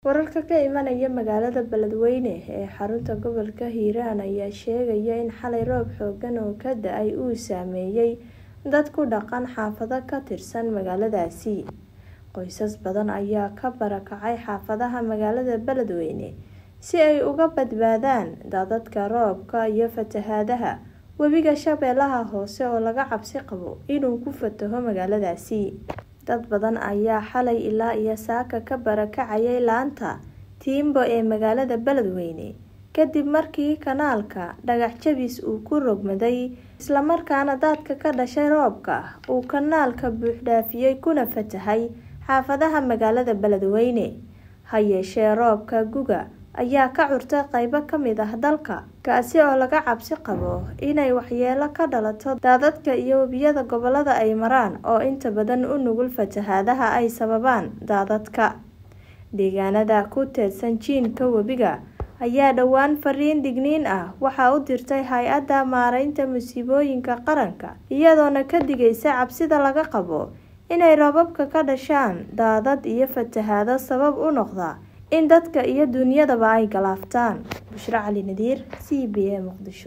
Wararka ka imanaya magaalada Beledweyne ee xarunta gobolka Hiiraan ayaa sheegaya in xalay roob xooggan oo ka da'ay uu saameeyay dad ku dhaqan xaafado ka tirsan magaaladaasi. Qoysas badan ayaa ka barakacay xaafadaha magaalada Beledweyne si ay uga badbaadaan daadadka roobka iyo fatahaadaha webiga Shabeellaha Hoose oo laga cabsi qabo inuu ku fataho magaaladaasi. Dad badan ayaa xalay ilaa iyo saaka ka barakacayay laanta Timbo ee magaalada Beledweyne kadib markii kanaalka dhagax jabis uu ku rogmaday isla markaana daadka ka dhashay roobka uu kanaalka buux dhaafiyay kuna fatahay xaafadaha magaalada Beledweyne. Ha yeeshee roobka gu'ga ayaa ka curtay qaybo ka mid ah dalka, kaasi oo laga cabsi qabo inay waxyeello ka dhalato daadadka iyo webiyada gobollada ay maraan oo inta badan u nugul fatahaadaha ay sababaan daadadka. Deegaanada ku teedsan jiinka webiga ayaa dhowaan fariin digniin ah waxaa u dirtay Hay'adda Maareynta Musiibooyinka Qaranka, iyadoona ka digaysa cabsida laga qabo inay roobabka ka dhashaan daadad iyo fatahaado sabab u noqda in dadka iyo duunyadaba ay galaaftaan. Bushra Cali Nadiir, C B A, Muqdisho.